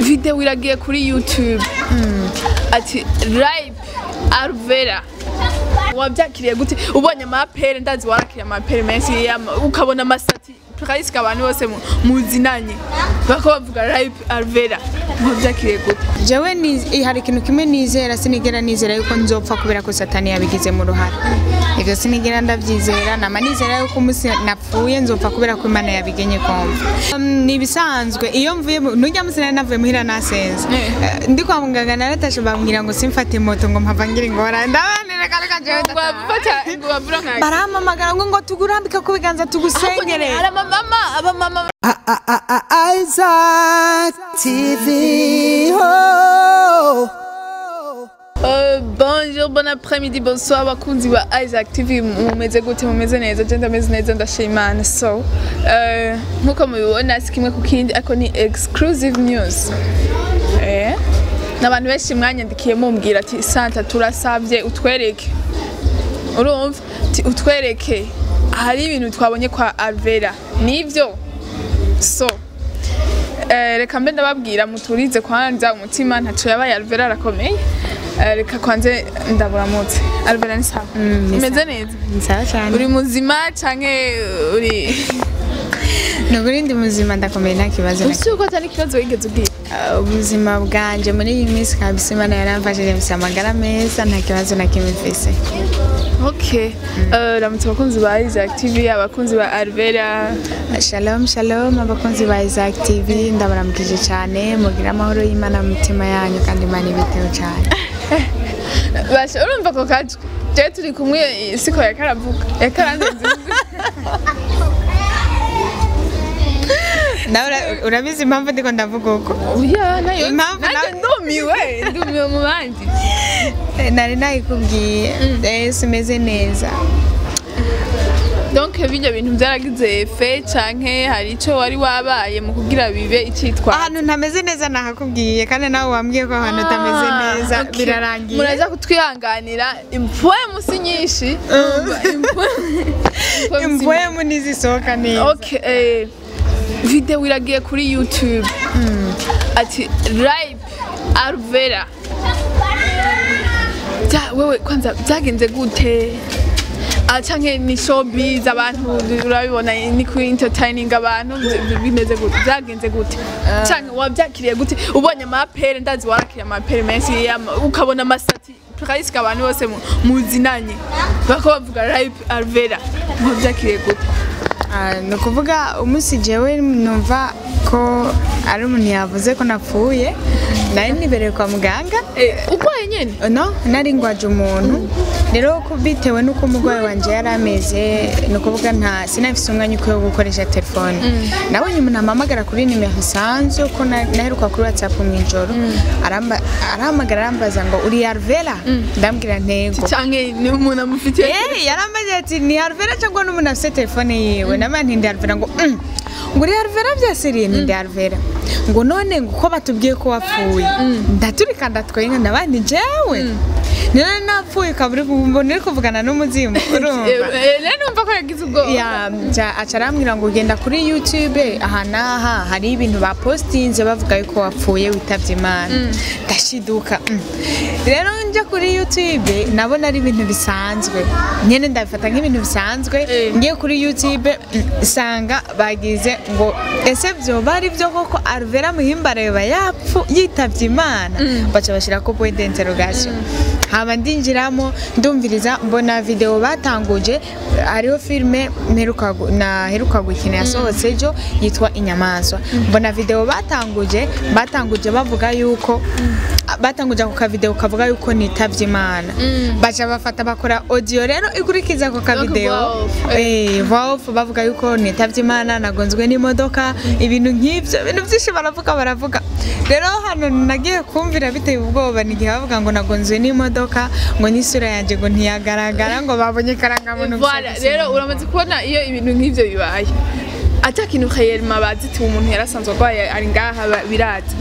video iragiye kuri youtube ati ripe arvera wabyakiriye gute ubonye amapere ndazi warakiriye amapere menshi yama- ukabona amasati tukayisika abantu bose mu- muzinanye bako bavuga ripe arvera wabyakiriye gute jewe ni- hari ikintu kimwe nizera sinigera nizera yuko nzopfa kubera ko satani yabigizemo uruhare ivyo sinigera ndavyizera nama nizera yuko umunsi napfuye nzopfa kubera ko imana yabigenye komva Um, ni ibisanzwe iyo mvuye mu- nurya munsi nari navuye muhira nasenze Eh, ndi kwa muganga naratashe bambwira ngo simfate moto ngo mpava ngira ingorane ndabanira kare kajewe ngo bafata ngo bavura nka barampamagara ngo ngo tugurambike ku biganza tugusengere hari amamama abamama Isaac TV. Oh. Euh, bonjour, bon après-midi, bonsoir bakunzi ba Isaac TV mumeze gute mumeze neza je ndameze neza ndashima Imana so euh, nkuko mubibona si kimwe ku kindi ariko ni exclusive news eh n'abantu benshi mwanyandikiye mumbwira ati Santa turasavye utwereke urumva ati utwereke hari ibintu twabonye kwa Alvera nivyo so Eh, reka mbe ndababwira muturize kwanza umutima ntaco yabaye Alvera arakomeye Eh, reka kwanze ndaburamutse Alvera ni sawa umeze neza sawa cyane uri muzima canke uri ni ukuri ndi muzima ndakomeye nta kibazo na ufite uko atari ikibazo wigeze ubwira Uh, ubuzima bwanje muri iyi minsi kabisa imana yaramfashije mfise amagara meza nta kibazo na kimwe mfise okay Eh, ramutse abakunzi ba Isaac TV abakunzi ba Alvera shalom shalom abakunzi ba Isaac TV ndabaramukije cyane mugira amahoro y'imana mu mitima yanyu kandi imana ibiteho cyane basha urumva ako kajwi jewe turi kumwe siko yakaravuga yakarandenze nawe ura- urabizi impamvu ndiko ndavuga uko oya nayo Impamvu nanjye nawe- ndumiwe ndumiwe mu bandi Eh, nari nayikubwiye eh, simeze neza donc bijya bintu byaragize efe canke hari ico wari wabaye mu kugira bibe icitwa ahantu ntameze neza nahakubwiye kandi nawe wambwiye ko ahantu utameze neza okay. birarangiye muraza kutwihanganira impuwe musi nyinshi imvuye nizisohoka neza okay eh, video iragiye kuri youtube ati ripe arvera Bya- wewe kwanza byagenze gute Ah, canke ni showbiz abantu urabibona ni ku entertaining abantu bi- bimeze gute byagenze gute canke wabyakiriye gute ubonye amapere ndazi warakiriye amapere menshi yama- ukabona amasati tukayisika abantu bose mu- muzinanye bako bavuga ripe arvera wabyakiriye gute Ah, ni ukuvuga umunsi jewe numva ko ari umuntu yavuze ko napfuye nari nibereye kwa muganga Eh, urwaye nyene no nari ngwaje umuntu rero ko bitewe n'uko umurwayi wanje yari ameze ni ukuvuga nta sinafise umwanya ukwiye wo gukoresha telefone nabonye umuntu ampamagara kuri nimero isanzwe ko na- naheruka kuri whatsapp mu ijoro aramba- arahamagara arambaza ngo uri arvera ndambwira ntego canke ni umuntu amufitiye Eh, yarambaje ati ni Alvera cyangwa n'umuntu afite telefone yiwe nama nti ndi Alvera ngo mm. ngo uri Alvera byasiriye ni ndi Alvera ngo none ngo ko batubwiye ko wapfuye ndaturika ndatwenga ndabandi jewe none napfuye kaburi mbona uri kuvugana n'umuzimu urumva rero numva ko yagize ubwoba ya ja- aca arambwira ngo ugenda kuri youtube aha n'aha hari ibintu bapostinze bavuga yuko wapfuye witabye imana ndashiduka mm. rero njya kuri youtube nabona ari ibintu bisanzwe nyine ndabifata nk'ibintu bisanzwe Eh. ngiye kuri youtube mm, nsanga bagize ngo ese byoba ari byo koko arvera muhimbara yoba yapfu yitabye imana baca bashyira ko point d'interrogation haba ndinjiramo ndumviriza mbona video batanguje hariho filime mperuka gu- naheruka gukina yasohotse ejo yitwa inyamaswa mbona video batanguje batanguje bavuga yuko batanguje ako kavideo kavuga yuko nitavye imana baca bafata bakora audio rero ikurikiza ako kavideo voix off, eh voix off bavuga yuko nitavye imana nagonzwe n'imodoka ibintu nk'ivyo ibintu byinshi baravuga baravuga rero hano nagiye kumvira biteye ubwoba nigihe bavuga ngo nagonzwe n'imodoka ngo n'isura yanjye ngo ntiyagaragara ngo babonye karangamuntu gusa Voilà, gusa. rero uramaze kubona iyo ibintu nk'ivyo bibaye ata kintu khayelma bazi ati umuntu yarasanzwe arwaye ari ngaha ba- biraza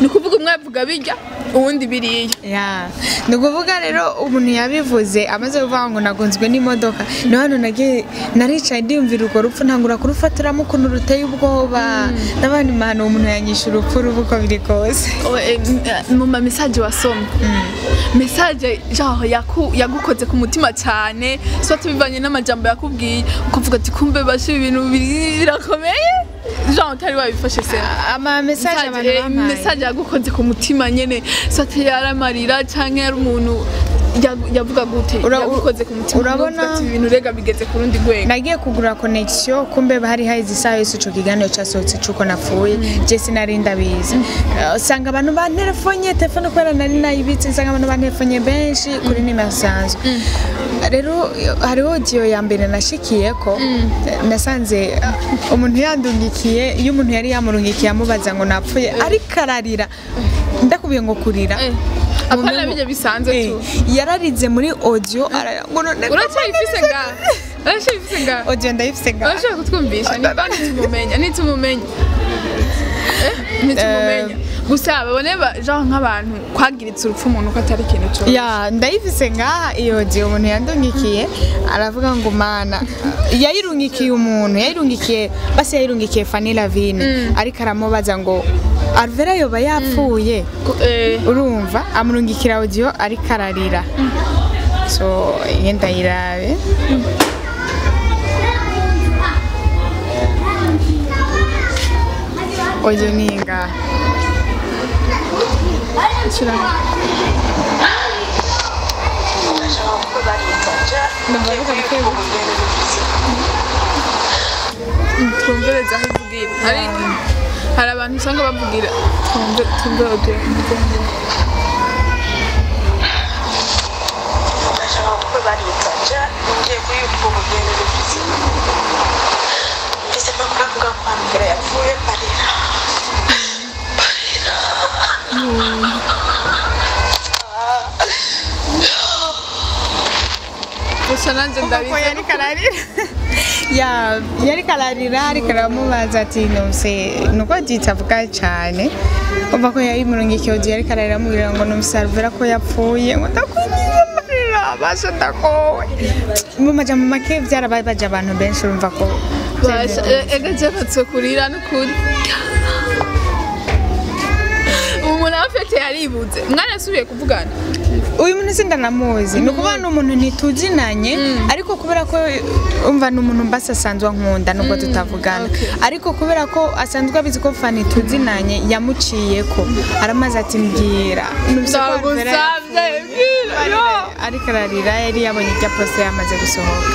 ni ukuvuga umwe avuga birya uwundi biriya ya ni ukuvuga rero umuntu yabivuze amaze kuvuga ngo nagunzwe n'imodoka ni hano nagiye naricaye ndiyumvira urwo rupfu ntangura kurufatiramo ukuntu ruteye ubwoba n'abandi mahano umuntu yanyisha urupfu ruba uko biri kose Oh, eh, m- mu ma message wasomye message genre yaku- yagukoze ku mutima cyane so tubivanye n'amajambo yakubwiye ukuvuga ati kumbe bashi ibintu biri- birakomeye genre utari wabifashe se ama mesaje abantu Message, eh, bampaye message yagukoze ku mutima nyene so ati yaramarira canke yari umuntu yagu- yavuga gute Ura- yagukoze ku mutima urabona- uvuga ati ibintu rega bigeze ku rundi rwego nagiye kugura connection kumbe hari haheze isaha yose ico kiganiro casohotse c'uko napfuye je sinari ndabizi Eh, usanga abantu banterefonye telefone kubera nari nayibitse usanga abantu banterefonye benshi kuri nimero sanzwe rero hariho audio ya mbere nashikiyeko nasanze eh, umuntu yandungikiye iyo umuntu yari yamurungikiye amubaza ngo napfuye ariko ararira ndakubiye ngo kurira Eh, Umuntu apana ngo- bijya bisanzwe Eh, tu yararize muri audio ararira ngo none uracyayifise ngaha uracyayifise ngaha audio ndayifise ngaha urashaka kutwumvisha niba nitumumenya nitumumenya Eh, nitumumenya gusa babone ba- genre nk'abantu kwagiritse urupfu umuntu ko atari ikintu cyo ya ndayifise ngaha iyo audio umuntu yandungikiye aravuga ngo mana yayirungikiye umuntu yayirungikiye basi yayirungikiye Fanny Lavine ariko aramubaza ngo Alvera yoba yapfuye urumva amurungikira audio ariko ararira so iyo ndayirabe audio ni ngaha twumvereza aho ivugira hari hari abantu usanga bavugira twumve twumve audio ndashaka kuko baritaja ngiye kuyumva umugeni w'ubuzima mbese mpamvu avuga ko hambere yapfuye parira gusa nanjye kuko ndabizi yari kararira ya yari kararira ariko aramubaza ati numse nuko agitavuga cyane umva ko yayimurungikiye audio yari kararira amubwira ngo numse Alvera ko yapfuye ngo ndakwinjiza amarira basha ndakowe mu majambo make byarababaje abantu benshi urumva ko basha ega jyafatse kurira n'ukuri umuntu afite yaribuze mwana yasubiye kuvugana uyu muntu sindanamuzi ni ukuvuga ni umuntu ntituzinanye ariko kubera ko umva ni umuntu mbasi asanzwe ankunda nubwo tutavugana okay. ariko kubera ko asanzwe abizi ko fani tuzinanye yamuciye ko aramaze ati mbwira Numvise ko Alvera ndagusabye bwira yo ariko ararira yari yabonye ibya posite yamaze gusohoka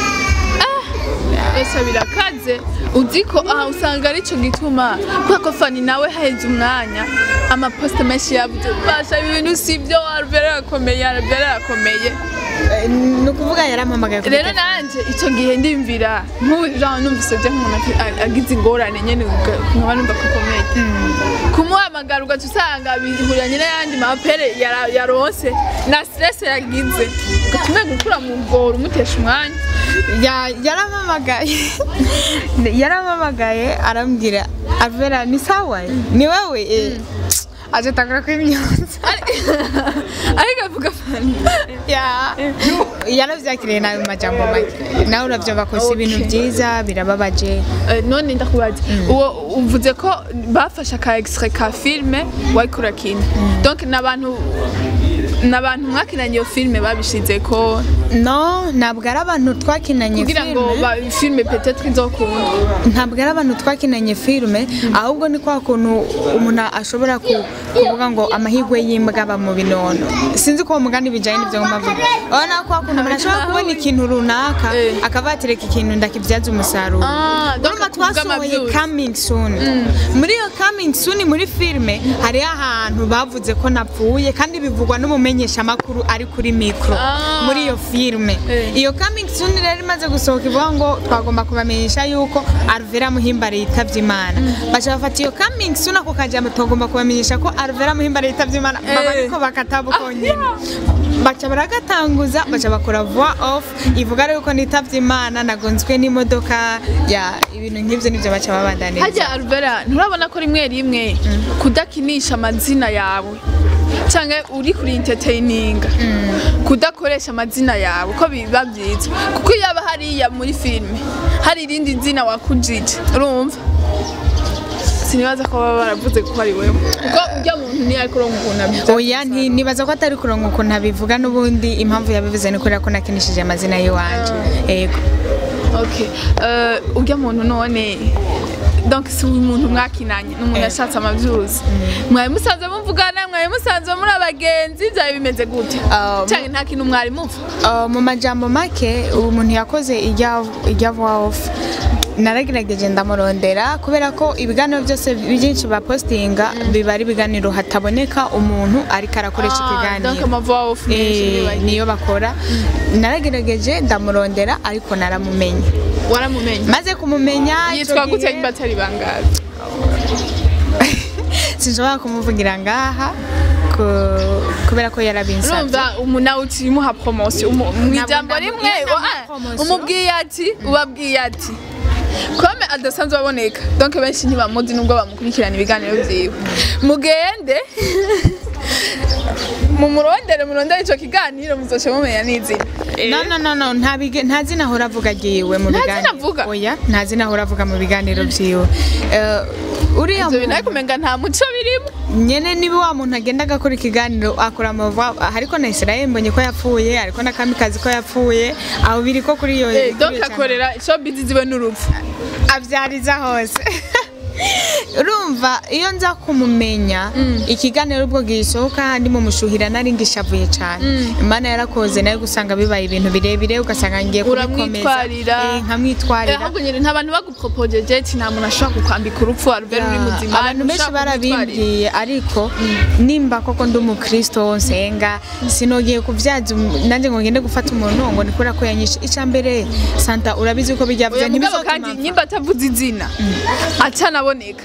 ese birakaze uzi ko aha usanga aricyo gituma kubera ko fani nawe haheze umwanya amaposite menshi yabuze basha ibi bintu si byo arubera arakomeye arubera arakomeye Eh, ni ukuvuga yarampamagaye kuri rero nanjye icyo gihe ndimvira nk'ubu numvise byo nk'umuntu afi- a- agize ingorane nyine uga- nkaba numva ko akomeye kumuhamagara ugaca usanga bihuranye n'ayandi mapere yara- yaronse na stress yagize ugaca umenga ukura mu bworo umutesha umwanya Ya- yarampamagaye yarampamagaye arambwira avera ni sawa ni wewe eh. aje tangura kwimyonza ariko avuga fani Ya- yaravyakiriye nabi majambo make nawe uravyumva ko si ibintu Okay. byiza birababaje Eh, none ndakubaza uwo uvuze ko bafashe aka extrait ka filme wariko urakina donc n'abantu n'abantu mwakinanye iyo filme babishize ko no ntabwo ari abantu twakinanye kugira ngo filme ba- filme peut-être izokunda ntabwo ari abantu twakinanye filme ahubwo ni kwa kuntu umuntu ashobora ku- kuvuga ngo amahirwe y'imbwa aba mu binono sinzi ko uwo mugani bijyanye n'ibyo ngomba kuvuga urabona kwa kuntu umuntu ashobora kubona ikintu runaka Eh. akaba yatereka ikintu ndakibyaza umusaruro Ah, donc urumva kuvuga twasohoye amavyuzi. coming soon muri iyo coming soon muri filme hariho ahantu bavuze ko napfuye kandi bivugwa n'umumenyeshamakuru ari kuri mikoro Ah. muri iyo filme Eh. iyo coming soon rero imaze gusohoka ivuga ngo twagomba kubamenyesha yuko Alvera Muhimbare yitavye Imana baca bafata iyo coming soon ako kajambo tugomba kubamenyesha ko Alvera Muhimbare yitavye Imana baba Eh. ariko bakatabu konyene baca baragatanguza baca bakora voix off ivuga rero ko nitavye imana nagonzwe n'imodoka ya ibintu nk'ivyo nivyo baca babandaniriza hajya Alvera nturabona ko rimwe rimwe kudakinisha amazina yawe cyangwa uri kuri entertaininga kudakoresha amazina yawe ko biba byiza kuko iyo aba hariya muri filime hari irindi zina wakujije urumva sinibaza ko baba baravuze ko ari wewe kuko ujya muntu niyo ariko uronka ukuntu abivuga oya nti- nibaza ko atari kuronka ukuntu abivuga n'ubundi impamvu yabivuze ni kubera ko nakinishije amazina y'iwanje ego Okay. Uh, ujya muntu none donc si uyu muntu mwakinanye ni umuntu yashatse amavyuzi mwari musanze muvugana mwari musanze muri abagenzi byari bimeze gute Um, cyangwa nta kintu mwari muva Uh, mu majambo make ubu muntu yakoze ijya ijya voix off naragerageje ndamurondera kubera ko ibiganiro byose byinshi bapostinga biba ari ibiganiro hataboneka umuntu ariko arakoresha donc ikiganiro amavoix off menshi Eh, bibaye. niyo bakora naragerageje ndamurondera ariko naramumenye waramumenye maze kumumenya ico yitwa gute gihe- niba atari bangazi sinshobora kumuvugira ngaha ku- kubera ko yarabinsabye urumva umuntu nawe ukimuha promotion umu- mu ijambo ndamu- rimwe iyo ndamuha ah, promotion. umubwiye ati ubabwiye ati kome adasanzwe aboneka donc benshi ntibamuzi nubwo bamukurikirana ibiganiro vyiwe mugende mumurondere murondere ico kiganiro muzoce mumenya n'izina no no no no nta bige- nta zina ahora avuga agiwe mu Nta biganiro zina avuga? oya nta zina ahora avuga mu biganiro vyiwe Eh, uriya ivyo bintu muntu ariko umenga nta muco birimo nyene niba wa muntu agenda agakora ikiganiro akora amava ariko na Israel mbonye ko yapfuye ariko na kamikazi ko yapfuye aho biri ko kuri iyo Eh, kuri donc iyo channel. akorera showbiz ziwe n'urupfu abyariza hose urumva iyo nza kumumenya ikiganiro ubwo gisohoka ndimo mushuhira nari ngishavuye cyane imana yarakoze nayo gusanga bibaye ibintu birebire ugasanga ngiye kubikomeza Uramwitwarira. Eh, nkamwitwarira ahubwo nyine nta bantu bagupropojeje ati nta muntu ashobora kukwambika urupfu Albert uri muzima abantu benshi ushobora kumwitwarira. barabimbwiye ariko nimba koko ndi umukristo nsenga sinogiye kubyaza um- nanjye ngo ngende gufata umuntu ngo ni kubera ko yanyishe icya mbere santa urabizi ko bijya oya bya mugabo kandi nyimba atavuze izina acanaboneka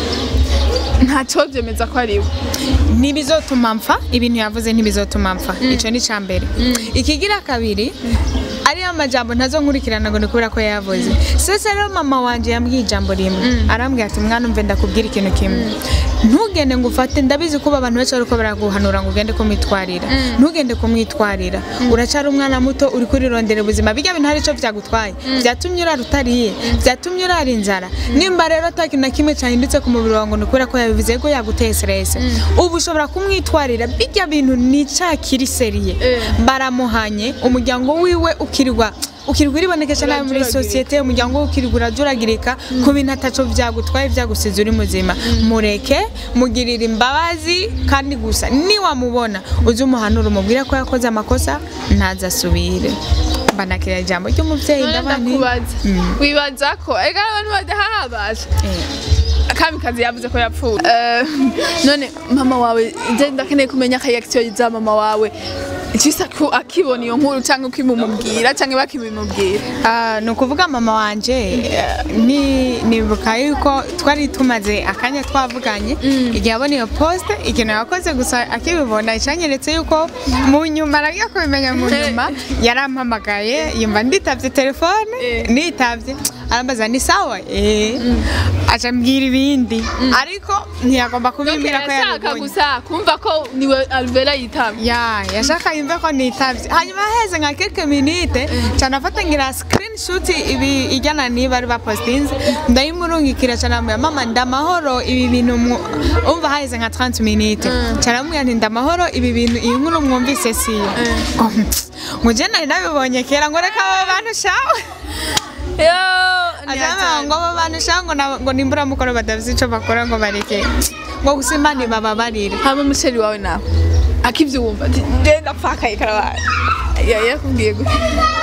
ntacyo byemeza ko ari we ntibizotuma mpfa ibintu yavuze ntibizotuma mpfa icyo ni icya mbere ikigira kabiri ariyo amajambo ntazo nkurikirana ngo ni kubera ko yavuze sese rero mama wanje yambwiye ijambo rimwe arambwira ati mwana umve ndakubwira ikintu kimwe ntugende ngo ufate ndabizi ko abantu benshi bariko baraguhanura ngo ugende kumwitwarira ntugende kumwitwarira uracyari umwana muto uri kurirondera ubuzima bijya bintu hari icyo byagutwaye byatumye urara utariye byatumye urara inzara nimba rero ata kintu na kimwe cyahindutse ku mubiri wawe ngo ni ukubera ko yabivuze ko yaguteye stress ubu ushobora kumwitwarira bijya bintu ni cya kiri seriye Eh. baramuhanye umuryango wiwe ukirirwa ukirirwa uribonekesha nabi muri Urajuragirika. sosiyete umuryango we ukirirwa urajuragirika ku bintu ataco byagutwaye byagusize uri muzima mureke mugirire imbabazi kandi gusa niwamubona uze umuhanura umubwire ko yakoze amakosa ntazasubire mbanakira ijambo ry'umubyeyi none ndabani ndakubaza wibaza ko ega abantu badahabasha kamikazi yavuze ko yapfuye Eh, none mama wawe nje ndakeneye kumenya reaction za mama wawe Jisa ko akibona iyo nkuru cyangwa ukimumubwira cyangwa bakimumubwira Ah, ni ukuvuga mama wanje eh, ni nibuka yuko twari tumaze akanya twavuganye igihe abona iyo poste ikintu yakoze gusa akibibona icanyeretse yuko mu nyuma aragiye kubimenya mu nyuma yarampamagaye yumva nditavye telefone Eh. nitavye arambaza ni sawa eh aca ambwira ibindi ariko ntiyagomba donc kubimbwira ko yashaka yabibonye gusa kumva ko niwe Alvera yitabye ya yashaka yumve ko nitavye hanyuma heze nka quelques minutes cyane afata ngira screenshot ibi ijyana niba ari bapostinze ndayimurungikira cyane amubwira mama ndamahoro ibi bintu mu- umva haheze nka 30 minutes cyane amubwira nti ndamahoro ibi bintu iyi nkuru mwumvise siyo ngo ngo je nari nabibonye kera ngo reka abo bantu shawe yo azama ngo abo bantu shawe ngo na- ngo nimbura mukoro badavize ico bakora ngo bareke ngo gusa imana ibababarire hama umusheri wawe nawe akivyumva ati nde ndapfakaye karabaye ya yakubwiye gute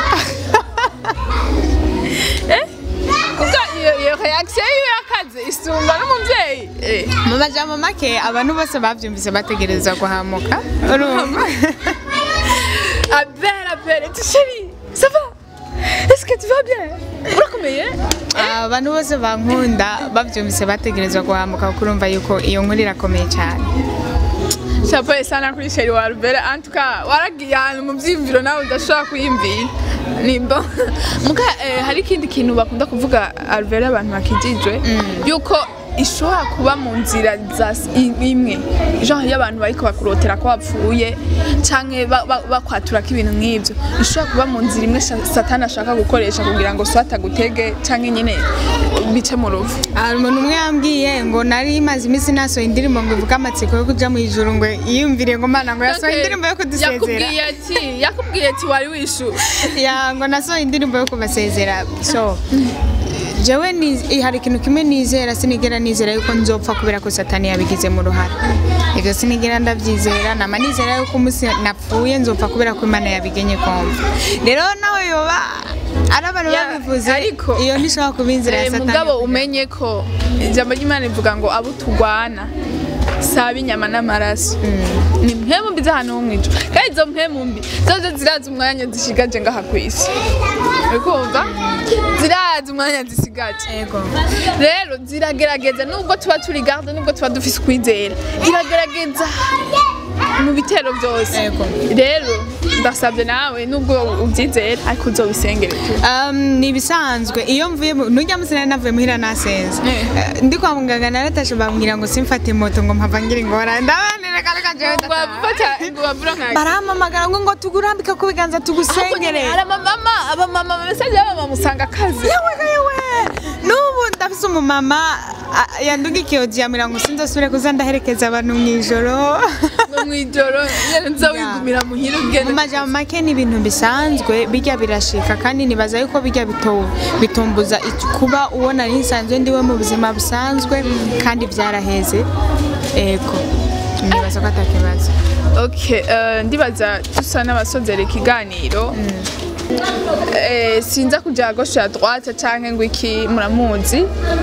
eh kuko iyo iyo reaction yiwe yakaze isumba n'umuvyeyi eh mu majambo make abantu bose bavyumvise bategereza guhamuka urumva Albert appelle tu chérie ça va est-ce que tu vas bien urakomeye abantu bose bankunda bavyumvise bategerezwa guhamuka kuko urumva yuko iyo nkuru irakomeye cyane chapeau sana kuri sheri wa Albert en tout cas waragiye ahantu mu byiyumviro nawe udashobora kuyimvira nimba muga eh, hari ikindi kintu bakunda kuvuga Albert abantu bakijijwe yuko ishobora kuba mu nzira za s- i- imwe genre iyo abantu bariko bakurotera ko wapfuye canke ba- ba- bakwatura ko ibintu nk'ivyo ishobora kuba mu nzira imwe sha- satani ashaka gukoresha kugira ngo so atagutege canke nyine bice mu ruvu hari umuntu umwe yambwiye ngo nari maze iminsi nasohoye indirimbo ngo ivuge amatsiko yo kuja mu ijuru ngo yiyumvire ngo mana ngo yasohoye indirimbo yo kudusezera yakubwiye ati yakubwiye ati wari wishuye ya ngo nasohoye indirimbo yo kubasezera so jewe ni- hari ikintu kimwe nizera sinigera nizera yuko nzopfa kubera ko satani yabigizemo uruhare ivyo sinigera ndavyizera nama nizera yuko umunsi napfuye nzopfa kubera ko imana yabigenye kumva rero nawe yoba ari abantu Ya, babivuze ariko- iyo ntishobora kuba inzira ya Eh, satani mugabo umenye ko ijambo ry'imana rivuga ngo abo turwana saba inyama n'amaraso ni mpemu mbi z'ahantu ho mw'ijuru kandi izo mpemu mbi zozo zirazi umwanya zishigaje ngaha ku isi urikumva zirazi umwanya zisigaje Ego. rero ziragerageza nubwo tuba turi garde nubwo tuba dufise ukwizera iragerageza mu bitero byose Ego. rero ndasabye nawe nubwo ubyizera ariko uzobisengere tu Um, ni ibisanzwe iyo mvuye mu- nujya musi nari navuye muhira nasenze Eh. Eh, ndi kwa muganga naratashe bambwira ngo simfate moto ngo mpava ngira ingorane ndabanira kare kanje ngo wafata ngo wavura nka barampamagara ngo ngo tugurambike ku biganza tugusengere hari amamama abamama mesaje y'abamama usanga akazi yewe yewe n'ubu ndafise umumama a- yandugikiye odiamira ngo sinzosubire kuza ndaherekeza abantu mu ijoro ngo mw'ijoro nyene nza wigumira muhira mu ugenda majambo make ni ibintu bisanzwe bijya birashika kandi nibaza yuko bijya bito- bitumbuza ic- kuba uwo nari nsanzwe ndiwe mu buzima busanzwe kandi byaraheze ego nibaza ko atakibazo okay eh, ndibaza dusa n'abasozera ikiganiro Eh, sinza kuja gauche à droite canke ngo iki muramuzi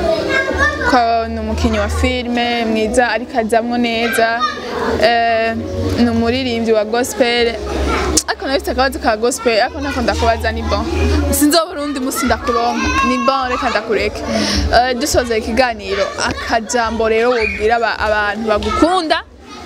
ko ni umukinyi wa filime mwiza ariko azamwo neza Eh, ni umuririmbyi wa gospel ariko nabifite akabazo ka gospel ariko ntako ndakubaza ni bon sinzobura undi musi ndakuronka ni bon reka ndakureke Eh, dusoza ikiganiro akajambo rero wobwira aba- abantu bagukunda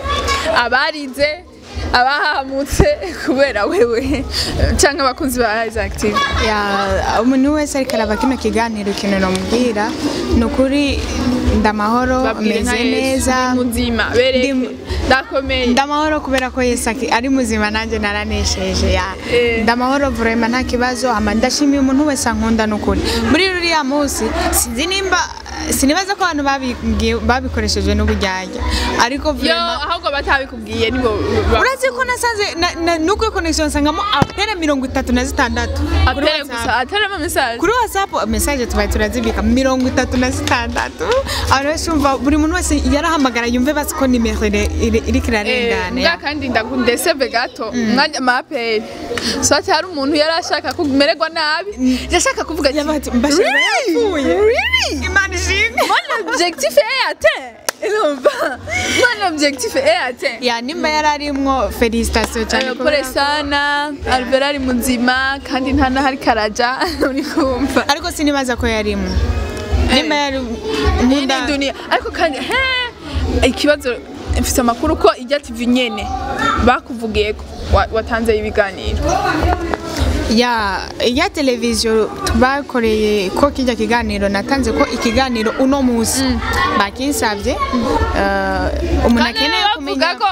abarize abahamutse kubera wewe cyangwa abakunzi ba Rise Active Ya, umuntu wese ariko araba kino kiganiro ikintu namubwira ni ukuri ndamahoro babwire nka meze Yesu neza ndi muzima bereke Ndi- ndakomeye ndamahoro kubera ko yesu aki- ari muzima nanjye naranesheje ya Eh. ndamahoro vurema nta kibazo hama ndashimiye umuntu wese ankunda n'ukuri muri ruriya munsi sinzi nimba sinibaza ko abantu babibwiye- babikoresheje n'uburyarya ariko yo vurema ahubwo batabikubwiye nibo ba- urazi ko nasanze na- na- nuko connection nsangamo apere mirongo itatu na zitandatu Kuri atere WhatsApp. gusa ateremo message kuri whatsapp message tubaye turazibika mirongo itatu na zitandatu abantu benshi umva buri muntu wese yarahamagara yumve basi ko nimero ire- ire- iriko Eh, irarengana mbwa ya. kandi ndagundeseve gato mwajya amaperi so ati hari umuntu yari ashaka kumererwa nabi yashaka kuvuga ati Yabati, mbashira "Really? yapfuye." Really? imana ishimwe mon objectif est atteint urumva mon objectif est atteint ya nimba yari arimwo felicitation cyane Eh, pole sana Albert ari muzima kandi nta naho ariko araja uri kumva ariko sinibaza ko yarimwo nimba yari iyi nkunda ni dunia ariko kandi he ikibazo mfite amakuru ko ijya tv nyene bakuvugiye ko wa- watanze ibiganiro ya ya televiziyo bakoreye ko kijya kiganiro natanze ko ikiganiro uno munsi bakinsabye eh, umuntu kandi akeneye bavuga kumenya ko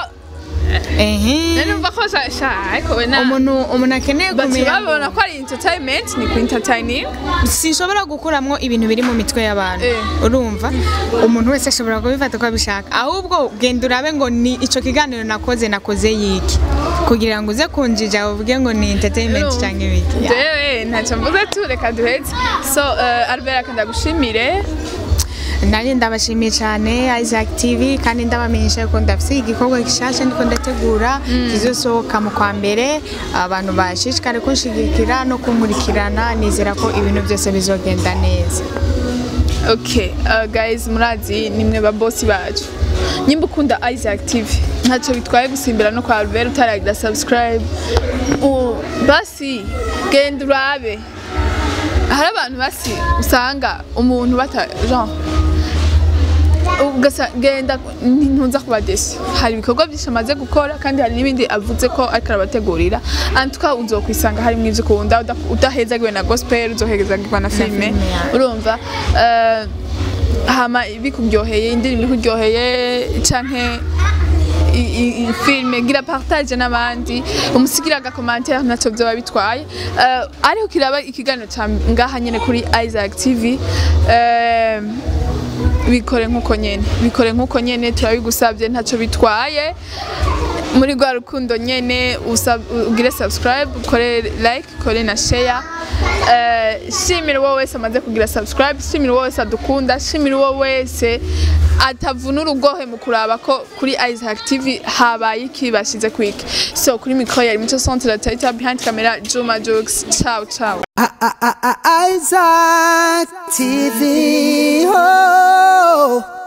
ehe numva ko sha sha ariko we na umuntu umuntu akeneye bati kumenya babona ko ari entertainment ni ku entertaining sinshobora gukuramwo ibintu biri mu mitwe y'abantu Eh. urumva umuntu wese ashobora kubifata uko abishaka ahubwo genda urabe ngo ni ico kiganiro nakoze nakoze yiki kugira ngo uze kunjija uvuge ngo ni entertainment Urumva? cyangwa ibiki Ya. jewe ntacyo mvuze tu reka duheze so uh, Albert akanda gushimire nanjye ndabashimiye cyane Isaac TV kandi ndabamenyesha ko ndafite igikorwa gishasha ndiko ndategura kizosohoka mu kwa mbere abantu bashishikare kunshigikira no kumurikirana nizera ko ibintu byose bizogenda neza Okay, uh, guys murazi nimwe ba boss bacu. Nyimba ukunda Isaac TV. Ntacyo bitwaye gusimbira no kwa Albert utaragira subscribe. U, basi genda urabe. Hari abantu basi usanga umuntu bata genre ugasa genda ntunza kuba desi hari ibikorwa byinshi amaze gukora kandi hari n'ibindi avuze ko ariko arabategurira antuka uzokwisanga harimo ivyo ukunda uda- udahezagiwe na gospel uzohezagirwa na filime filime, yeah. urumva eh, hama bikuryoheye indirimbo ikuryoheye canke i- i- i- filime gira partage n'abandi umusigira agakomantere ntacyo vyoba bitwaye Eh, ariko kiraba ikiganiro ca ngaha nyene kuri Isaac TV eh, bikore nk'uko nyene bikore nk'uko nyene turabigusabye ntacyo bitwaye muri rwa rukundo nyene usab- ugire subscribe ukore like ukore na share Eh, shimira uwo wese amaze kugira subscribe shimira uwo wese adukunda shimira uwo wese atavuna urugohe mu kuraba ko kuri Isaac TV habaye iki bashize kwiki so kuri mikoro yari mico centre la behind camera Juma Jokes ciao ciao I- I- I- I- Isaac TV. Oh.